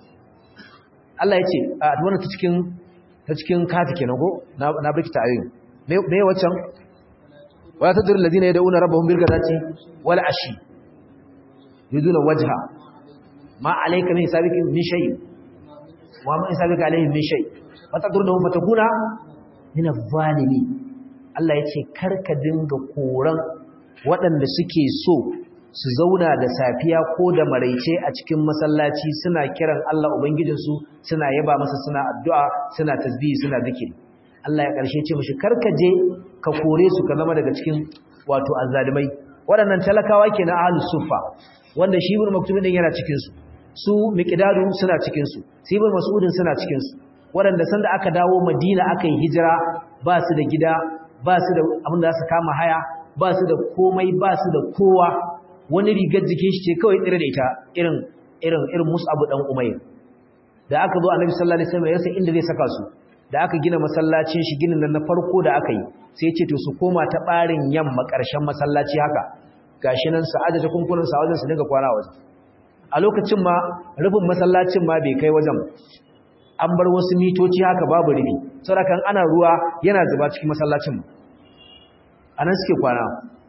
Allah ya ce a wannan ta cikin ta cikin kafi kenan ko na na biki ta ayoyin me me waccan wala tadur alladhina yad'una rabbahum bil ghadati wal ashi yuriduna wajha ma alayka min hisabika min shay wa ma hisabika alayhim min shay fatadurhum fatakuna min adh-dhalimin Allah ya ce karka dinga koran waɗanda suke so su zauna da safiya ko da maraice a cikin masallaci suna kiran Allah Ubangijinsu suna yaba masa suna addu'a suna tasbihi suna zikiri Allah ya ƙarshe ce mashi karka je ka kore su ka zama daga cikin wato azzalimai waɗannan talakawa ke na ahlus sufa wanda shi ibn maktumin din yana cikin su su miqdadu suna cikin su su ibn mas'udin suna cikin su waɗanda sanda aka dawo Madina aka yi hijira ba su da gida ba su da abin da za su kama haya ba su da komai ba su da kowa wani rigar jikin shi ce kawai tsire da ita irin irin irin Mus'ab dan Umayr da aka zo Annabi sallallahu alaihi wasallam ya san inda zai saka su da aka gina masallacin shi ginin nan na farko da aka yi sai ya ce to su koma ta barin yamma karshen masallaci haka gashi nan su aje kunkunan sa wajen su dinga kwana waje a lokacin ma rufin masallacin ma bai kai wajen an bar wasu mitoci haka babu rufi saboda kan ana ruwa yana zuba cikin masallacin anan suke kwana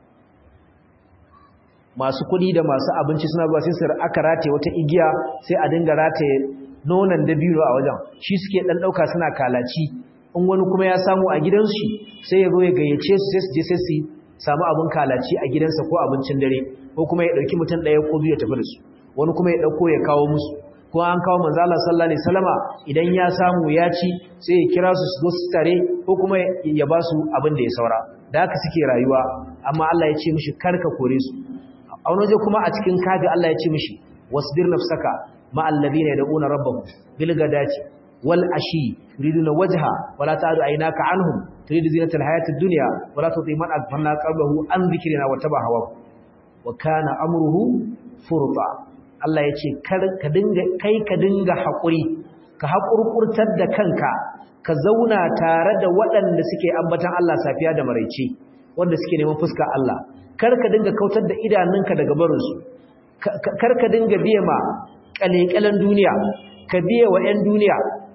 masu kuɗi da masu abinci suna zuwa sai su aka rataye wata igiya sai a dinga rataye nonon dabino a wajen shi suke dan dauka suna kalaci in wani kuma ya samu a gidansu sai ya zo ya gayyace su sai su je sai su samu abin kalaci a gidansa ko abincin dare ko kuma ya dauki mutum daya ko biyu ya tafi da su wani kuma ya dauko ya kawo musu ko an kawo manzo Allah sallallahu alaihi wasallama idan ya samu ya ci sai ya kira su su zo su tare ko kuma ya ba su abin da ya saura da haka suke rayuwa amma Allah ya ce mishi karka kore su a wani waje kuma a cikin kaga Allah ya ce mishi wasbir nafsaka ma alladhina yad'una rabbahum bil ghadati wal ashi yuriduna wajha wala ta'du aynaka anhum turidu zinata al hayati dunya wala tuti man aghfalna qalbahu an dhikrina wa taba hawa wa kana amruhu furta Allah ya ce ka dinga kai ka dinga hakuri ka haƙurƙurtar da kanka ka zauna tare da waɗanda suke ambatan Allah safiya da maraice wanda suke neman fuskar Allah kar ka dinga kautar da idanunka daga barinsu kar ka dinga biye ma ƙaleƙalen duniya ka biye wa 'yan duniya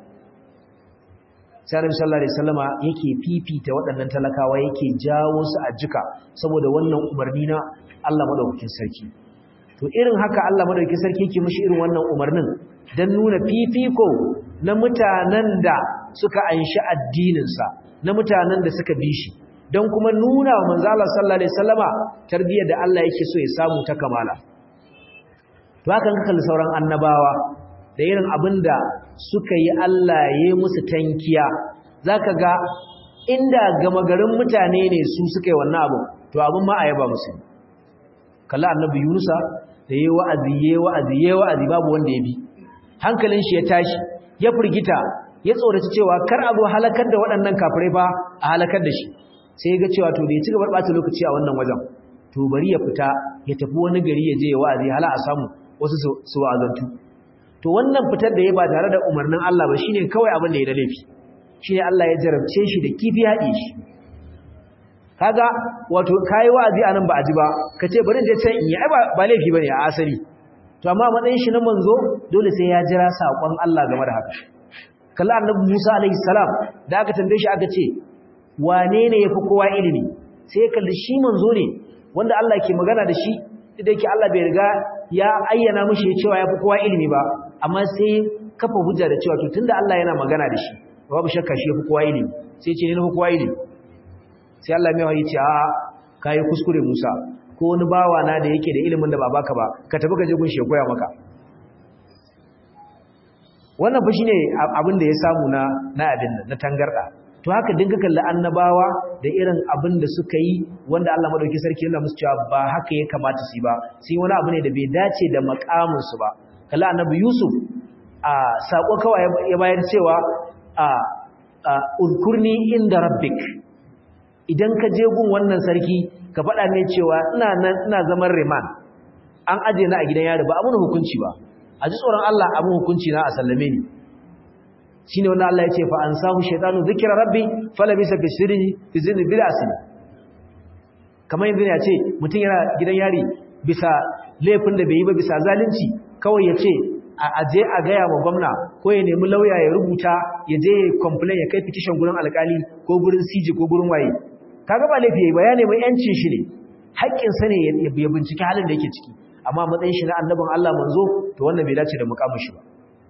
sai Annabi sallallahu alaihi wasallama yake fifita waɗannan talakawa yake jawo su a jika saboda wannan umarni na Allah madaukakin sarki to irin haka Allah madaukakin sarki yake mishi irin wannan umarnin dan nuna fifiko na mutanen da suka anshi addinin sa na mutanen da suka bi shi dan kuma nuna wa manzo Allah sallallahu alaihi wasallama tarbiyyar da Allah yake so ya samu ta kamala to haka kalli sauran annabawa da irin abinda suka yi Allah ya musu tankiya zaka ga inda gama garin mutane ne su suka yi wannan abu to abin ma a yaba musu kalla annabi Yunusa da yayi wa'azi yayi wa'azi yayi wa'azi babu wanda ya bi hankalin shi ya tashi ya furgita ya tsoraci cewa kar a zo halakar da waɗannan kafirai fa a halakar da shi sai ya ga cewa to bai ci gaba ɓata lokaci a wannan wajen to bari ya fita ya tafi wani gari ya je ya wa'azi hala a samu wasu su wa'azantu to wannan fitar da ya ba tare da umarnin Allah ba shine kawai abin da ya da laifi shine Allah ya jarabce shi da kifi haɗe shi kaga wato kai wa'azi anan ba a ji ba kace bari je can in yi ai ba laifi bane a asali to amma matsayin shi na manzo dole sai ya jira sakon Allah game da haka kalla annabi Musa alaihi salam da aka tambaye shi aka ce wane ne yafi kowa ilimi sai ya kalli shi manzo ne wanda Allah ke magana da shi da yake Allah bai riga ya ayyana mishi cewa yafi kowa ilimi ba amma sai kafa hujja da cewa to tunda Allah yana magana da shi babu shakka shi yafi kowa ilimi sai ce ne na kowa ilimi sai Allah mai wahayi ce a kai kuskure Musa ko wani bawa na da yake da ilimin da ba baka ba ka tafi ka je gun shi ya koya maka wannan fa shine abin da ya samu na na abin nan na tangarda to haka dinka kalli annabawa da irin abin da suka yi wanda Allah madauki sarki yana musu cewa ba haka ya kamata su yi ba sai wani abu ne da bai dace da makamin su ba kalli annabi Yusuf a sako kawai ya bayar cewa a uzkurni inda rabbik idan ka je gun wannan sarki ka faɗa ne cewa ina nan ina zaman riman an aje na a gidan yari ba abun hukunci ba a ji tsoron Allah abun hukunci na a sallame ni shine wannan Allah ya ce fa ansahu shaytanu dhikra rabbi falabisa fi sirri fi zinni bil asli kamar yanzu ya ce mutum yana gidan yari bisa laifin da bai yi ba bisa zalunci kawai ya ce a je a gaya wa gwamna ko ya nemi lauya ya rubuta ya je complain ya kai petition gurin alkali ko gurin CJ ko gurin waye kaga ba laifi yayi ba ya nemi yancin shi ne haƙƙin sa ne ya bincike halin da yake ciki amma matsayin shi na annabin Allah manzo to wannan bai dace da mukamin shi ba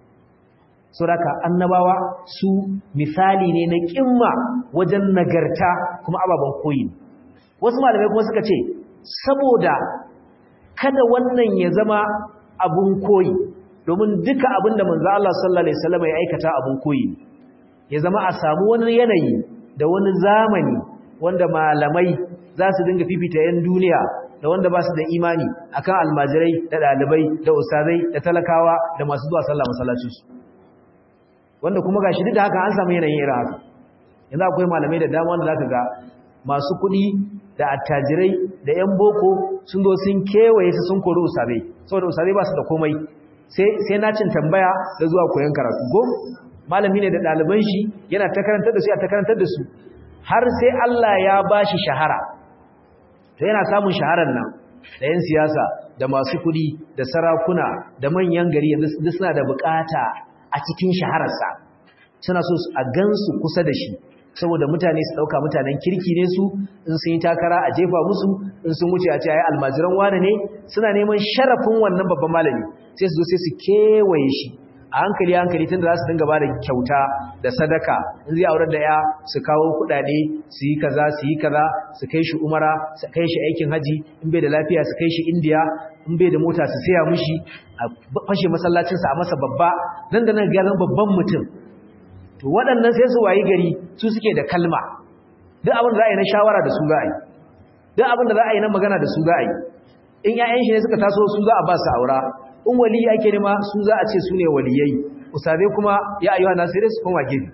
saboda annabawa su misali ne na kimma wajen nagarta kuma ababen koyi wasu malamai kuma suka ce saboda kada wannan ya zama abun koyi domin duka abin da manzo Allah sallallahu alaihi wasallam ya aikata abun koyi ya zama a samu wani yanayi da wani zamani wanda malamai za su dinga fifita yan duniya da wanda ba su da imani akan almajirai da dalibai da ustazai da talakawa da masu zuwa sallah masallacin su wanda kuma gashi duk da haka an samu yanayin irin haka yanzu akwai malamai da dama wanda zaka ga masu kuɗi da attajirai da yan boko sun zo sun kewaye su sun kori usabe saboda usabe ba su da komai sai na cin tambaya da zuwa koyon karatu go malami ne da ɗaliban shi yana ta karantar da su ya ta karantar da su har sai Allah ya ba shi shahara to yana samun shaharar nan da yan siyasa da masu kuɗi da sarakuna da manyan gari yanzu suna da bukata a cikin shahararsa suna so a gansu kusa da shi saboda mutane su ɗauka mutanen kirki ne su in sun yi takara a jefa musu in sun wuce a ce ai almajiran wane ne suna neman sharafin wannan babban malami sai su zo sai su kewaye shi a hankali hankali tun da za su dinga ba da kyauta da sadaka in zai aurar da ya su kawo kuɗaɗe su yi kaza su yi kaza su kai shi umara su kai shi aikin haji in bai da lafiya su kai shi indiya in bai da mota su saya mushi a fashe masallacinsa a masa babba nan da nan ga babban mutum to waɗannan sai su wayi gari su suke da kalma duk abin da za a yi na shawara da su za a yi duk abin da za a yi na magana da su za a yi in 'ya'yan shi ne suka taso su za a ba su aura in wali ake nema su za a ce su ne waliyai usabe kuma ya ayyuha nasirai su koma gefe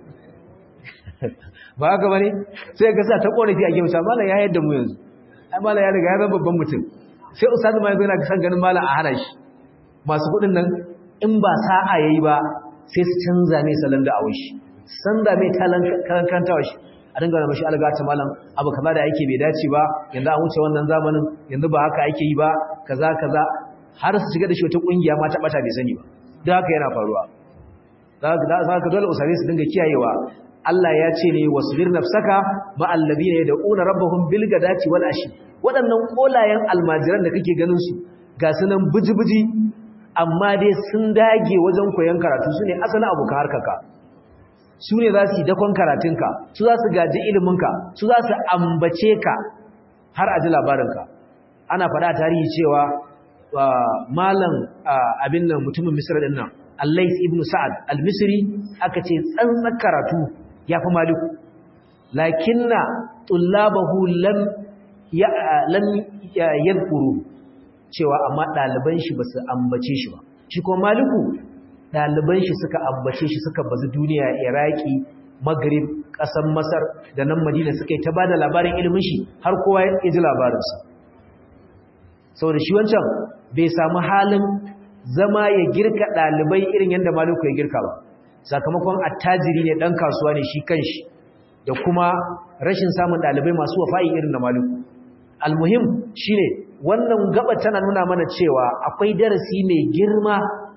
ba haka bane sai ga sa ta korafi a gefe sa mallan ya yadda mu yanzu ai mallan ya riga ya zama babban mutum sai usabe ma yanzu yana san ganin mallan a hana shi masu kuɗin nan in ba sa'a yayi ba sai su canza mai salon da awai shi canza mai talan karanta shi a dinga da mashi alga ta malam abu kaza da yake bai dace ba yanzu an wuce wannan zamanin yanzu ba haka ake yi ba kaza kaza har su shiga da shi wata kungiya ma ta bata bai sani ba duk haka yana faruwa za ka dole usare su dinga kiyayewa Allah ya ce ne wasbir nafsaka ma alladhina yad'una rabbahum bil gadati wal ashi waɗannan kolayen almajiran da kake ganin su ga sunan buji-buji amma dai sun dage wajen koyon karatu su ne asalin abokan harkarka su ne za su yi dakon karatunka su za su gaji iliminka su za su ambace ka har a ji labarinka ana faɗa tarihi cewa malam abin nan mutumin misir ɗin nan allais ibn sa'ad al-misri aka ce tsantsan karatu ya fi maliku lakinna tullabahu lam yadkuru cewa amma ɗaliban shi ba su ambace shi ba shi kuma maliku ɗaliban shi suka ambace shi suka bazu duniya iraki maghrib ƙasar masar da nan madina suka yi ta ba da labarin ilimin shi har kowa ya ji labarinsa saboda shi wancan bai samu halin zama ya girka ɗalibai irin yadda maliku ya girka ba sakamakon attajiri ne ɗan kasuwa ne shi kanshi da kuma rashin samun ɗalibai masu wafa'i irin na maliku almuhim shine wannan gaba tana nuna mana cewa akwai darasi mai girma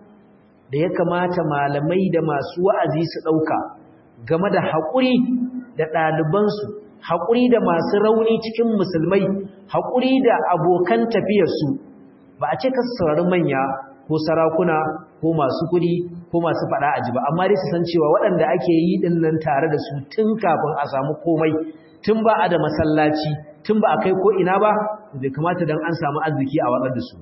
da ya kamata malamai da masu wa'azi su ɗauka game da haƙuri da ɗalibansu haƙuri da masu rauni cikin musulmai haƙuri da abokan tafiyarsu ba a ce ka saurari manya ko sarakuna ko masu kuɗi ko masu faɗa a ji ba amma dai su san cewa waɗanda ake yi ɗin nan tare da su tun kafin a samu komai tun ba a da masallaci tun ba a kai ko ina ba bai kamata don an samu arziki a watsar da su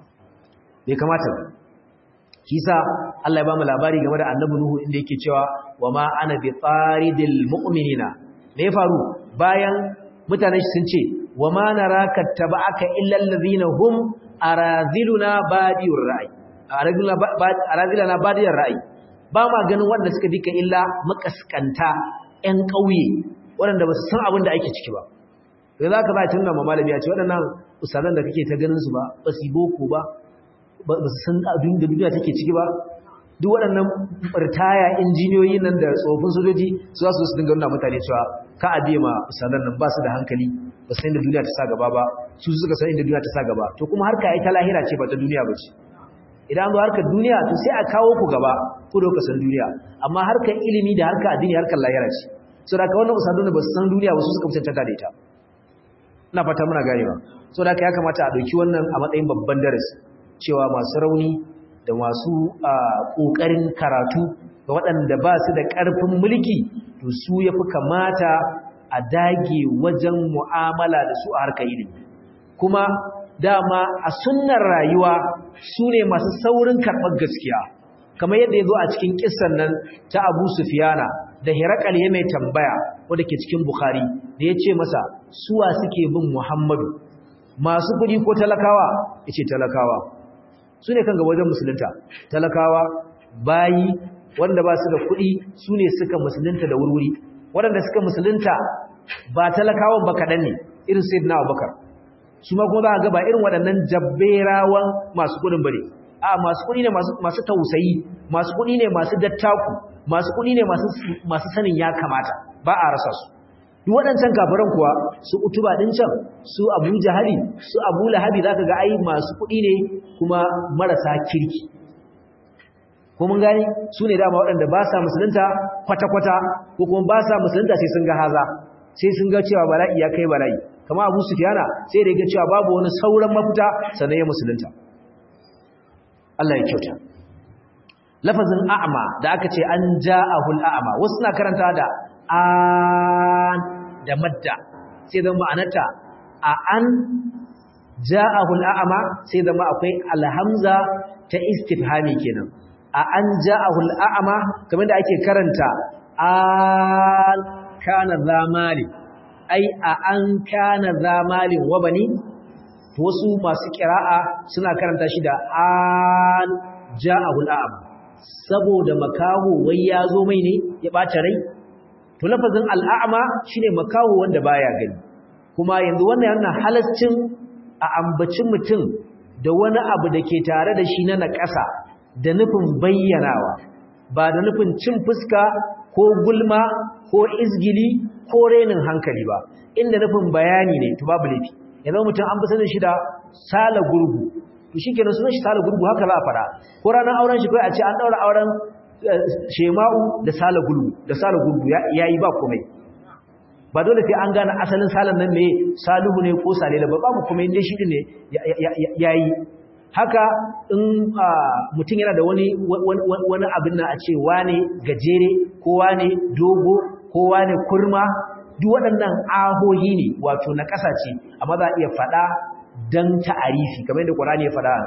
bai kamata ba kisa Allah ya ba mu labari game da annabi Nuhu inda yake cewa wa ma ana bi faridil mu'minina me ya faru bayan mutanen shi sun ce wa ma naraka taba'aka illa allazina hum araziluna badiyur ra'i araziluna badiyur ra'i ba ma ganin wanda suka dika illa makaskanta ƴan ƙauye waɗanda ba su san abin da ake ciki ba da za ka ba tun ma malami ya ce waɗannan usalan da kake ta ganin su ba ba su boko ba ba su san abin da duniya take ciki ba duk waɗannan ritaya injiniyoyi nan da tsofin sojoji su za su su dinga nuna mutane cewa ka a biya ma usalan nan ba su da hankali ba su san inda duniya ta sa gaba ba su suka san inda duniya ta sa gaba to kuma harka ai ta lahira ce ba ta duniya ba ce idan zo harkar duniya to sai a kawo ku gaba ku da san duniya amma harkar ilimi da harkar addini harkar lahira ce saboda ka wannan usadun ba su san duniya ba su suka mutunta da ita ina fata muna ganewa saboda haka ya kamata a dauki wannan a matsayin babban darasi cewa masu rauni da masu kokarin karatu da waɗanda ba su da ƙarfin mulki to su yafi kamata a dage wajen mu'amala da su a harkar ilimi kuma dama a sunnar rayuwa su ne masu saurin karɓar gaskiya kamar yadda ya zo a cikin kissan nan ta abu sufiyana da hirakal ya mai tambaya wadda ke cikin bukhari da ya ce masa suwa suke bin muhammadu masu kuɗi ko talakawa ya ce talakawa su ne kan ga wajen musulunta talakawa bayi wanda ba su da kuɗi su ne suka musulunta da wurwuri waɗanda suka musulunta ba talakawan ba kaɗan ne irin sai na abubakar su ma kuma za a gaba irin waɗannan jabberawan masu kuɗin bare a masu kuɗi ne masu tausayi masu kuɗi ne masu dattaku masu kuɗi ne masu sanin ya kamata ba a rasa su duk waɗancan kafiran kuwa su utuba ɗin can su abu jahali su abu lahabi za ka ga ai masu kuɗi ne kuma marasa kirki ko mun gani su ne dama waɗanda ba sa musulunta kwata-kwata ko kuma ba sa musulunta sai sun ga haza sai sun ga cewa bala'i ya kai bala'i kama abu sufiyana sai da ya cewa babu wani sauran mafita sannan ya musulunta Allah ya kyauta lafazin a'ma da aka ce an ja'ahul a'ma wasu na karanta da an da madda sai zama ma'anarta a an ja'ahul a'ma sai zama akwai alhamza ta istifhami kenan a an ja'ahul a'ma kamar da ake karanta an kana zamali ai a an kana zamalin wa bani wasu masu kira'a suna karanta shi da an ja'ahul a'ma saboda makaho wai ya zo mai ne ya bata rai to lafazin al'a'ma shine makaho wanda baya gani kuma yanzu wannan yana halascin a ambacin mutum da wani abu da ke tare da shi na naƙasa da nufin bayyanawa ba da nufin cin fuska ko gulma ko izgili ko renin hankali ba inda nufin bayani ne to babu laifi yanzu mutum an fi sanin shi da sala gurgu to shi kenan sunan shi sala gurgu haka za a fara ko ranar auren shi kai a ce an daura auren shema'u da sala gurgu da sala gurgu yayi ba komai ba dole sai an gane asalin salan nan ne salihu ne ko salila ba babu kuma inda shi ne yayi haka in mutum yana da wani wani abin nan a ce wane gajere ko wane dogo ko wane kurma duk waɗannan ahohi ne wato na ƙasa ce amma za a iya faɗa don ta'arifi kamar yadda ƙwarani ya faɗa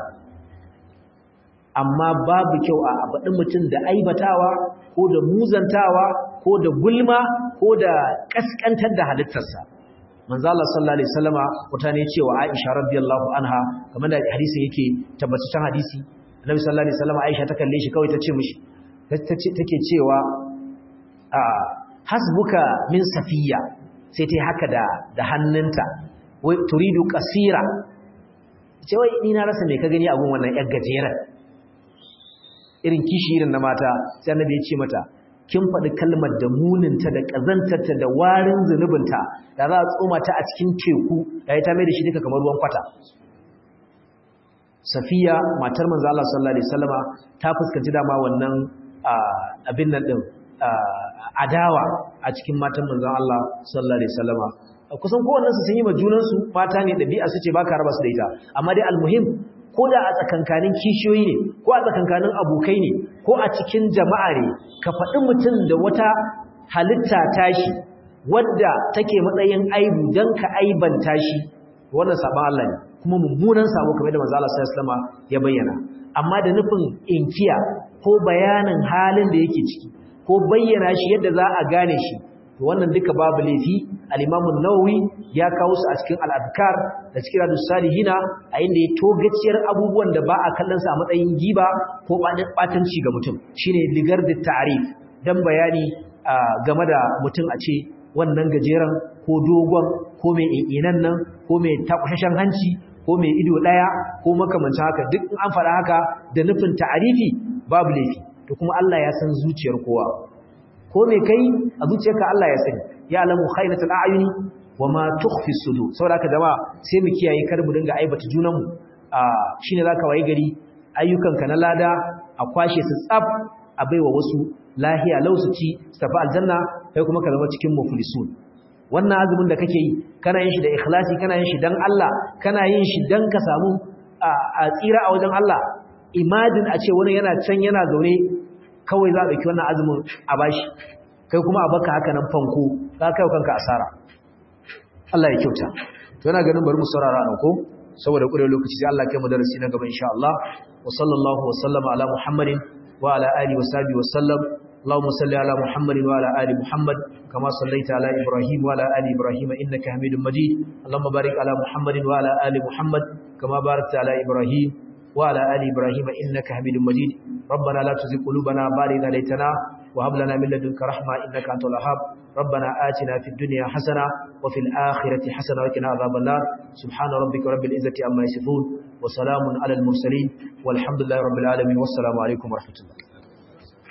amma babu kyau a faɗin mutum da aibatawa ko da muzantawa ko da gulma ko da ƙasƙantar da halittarsa manzo Allah sallallahu alaihi wasallama mutane cewa Aisha radiyallahu anha kamar da hadisin yake tabbataccen hadisi Annabi sallallahu alaihi wasallama Aisha ta kalle shi kawai ta ce mishi take cewa a hasbuka min safiya sai ta haka da da hannunta wai turidu qasira ce wai ni na rasa me ka gani abun wannan yar gajeren irin kishi irin na mata sai Annabi ya ce mata kin faɗi kalmar da muninta da ƙazantarta da warin zunubinta da za a tsoma ta a cikin teku da ya ta mai da shi duka kamar ruwan kwata safiya matar manzo Allah sallallahu alaihi wasallama ta fuskanci dama wannan abin nan din adawa a cikin matan manzo Allah sallallahu alaihi wasallama kusan kowannen su sun yi ma junan su mata ne dabi'a su ce baka raba su da ita amma dai almuhim ko da a tsakankanin kishiyoyi ne ko a tsakankanin abokai ne ko a cikin jama'a ne ka faɗi mutum da wata halitta tashi wadda take matsayin aibu don ka aibanta shi wannan sabon Allah ne kuma mummunan sabo kamar da manzo Allah sallallahu alaihi ya bayyana amma da nufin inkiya ko bayanin halin da yake ciki ko bayyana shi yadda za a gane shi to wannan duka babu laifi al-Imam an-Nawawi ya kawo su a cikin al-Adhkar da cikin Riyadus Salihina a inda ya togaciyar abubuwan da ba a kallon sa a matsayin giba ko batanci ga mutum shine ligar da ta'rif dan bayani game da mutum a ce wannan gajeren ko dogon ko mai inan nan ko mai takwashashen hanci ko mai ido daya ko makamancin haka duk in an faɗa haka da nufin ta'arifi babu laifi to kuma Allah ya san zuciyar kowa ko me kai a zuciyarka Allah ya sani ya alamu khainatul a'yuni wama tukhfi sudur saboda haka jama'a sai mu kiyaye kar mu dinga aibata junan mu shine zaka waye gari ayyukanka na lada a kwashe su tsaf a baiwa wasu lahiya lausu ci su tafi aljanna kai kuma ka zama cikin muflisun wannan azumin da kake yi kana yin shi da ikhlasi kana yin shi dan Allah kana yin shi dan ka samu a tsira a wajen Allah imagine a ce wani yana can yana zaune kawai za a ɗauki wannan azumin a bashi kai kuma a baka haka nan fanko za ka yi kanka asara Allah ya kyauta to yana ganin bari mu saurara nan ko saboda ƙure lokaci sai Allah kai mu darasi na gaba insha Allah wa sallallahu wa sallama ala Muhammadin wa ala alihi wa sahbihi wa sallam اللهم صل على محمد وعلى ال محمد كما صليت على ابراهيم وعلى ال ابراهيم انك حميد مجيد اللهم بارك على محمد وعلى ال محمد كما باركت على ابراهيم وعلى ال ابراهيم انك حميد مجيد ربنا لا تزغ قلوبنا بعد إذ هديتنا وهب لنا من لدنك رحمه انك انت الوهاب ربنا آتنا في الدنيا حسنه وفي الاخره حسنه وقنا عذاب النار سبحان ربك رب العزه عما يصفون وسلام على المرسلين والحمد لله رب العالمين والسلام عليكم ورحمه الله